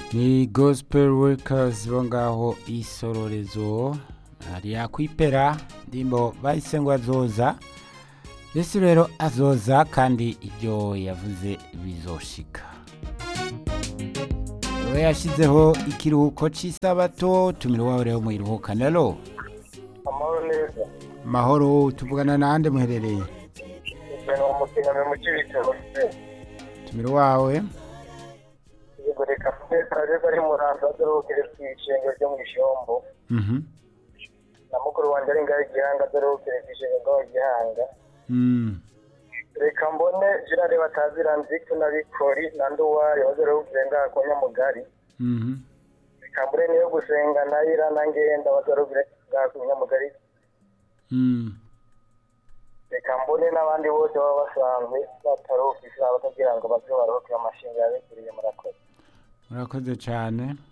ni gospel workers bo ngaho isororezo hariya kwipera ndimbo bahise ngo azoza yesu rero azoza kandi ibyo yavuze bizoshika we yashyizeho ikiruhuko cy'isabato tumira iwawe rero muyiruhukane alo amahoro neza mahoro tuvugana nande muherereye ibintu umutingano mu cy'ibitaro tumira iwawe yego reka twese ariko ari muranza adohokere ku ishengero ryo mu ishombo Mhm. na mukuru wanjye ari ngaho igihanga adohokere ku ishengero ryo mu gihanga Mm. reka mbone jirare batazira nziku na bikori na nduwari badohokere ngaho ku nyamugari Mhm. reka mbone niyo gusenga na ira na ngenda badohokere ngaho ku nyamugari Mm. reka mbone n'abandi bose baba basanzwe bataruhuka isaha batagira ngo baze baruhuke amashinga yabiguriye murakoze murakoze cyane